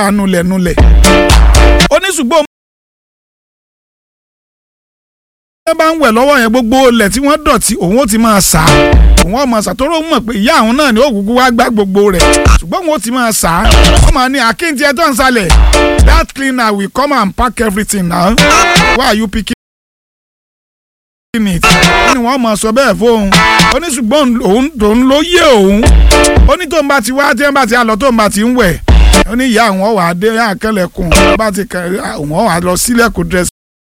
nulẹ̀ nulẹ̀ ó ní ṣùgbọ́n ẹ bá ń wẹ̀ lọ́wọ́ yẹn gbogbo ilẹ̀ tí wọ́n dọ̀tí òun ó ti máa sá òun ó máa sá tó rò mọ̀ pé ìyá àwọn náà ni ó kúkú wá gbá gbogbo rẹ̀ ṣùgbọ́n òun ó ti máa sá wọ́n máa ní àkíntì ẹ̀ tó ń salẹ̀ that cleaner will come and pack everything now why are you picking it ó ní wọ́n máa sọ bẹ́ẹ̀ fóun ó ní ṣùgbọ́n òun tòun ló yé òun ó ní tóun bá ti wá tí wọ́n bá ti lọ tóun bá ti ń wẹ̀ ó ní ìyá àwọn wà á dé àkẹlẹ̀kùn bá ti kẹ àwọn wà á lọ sílẹ̀kùn dress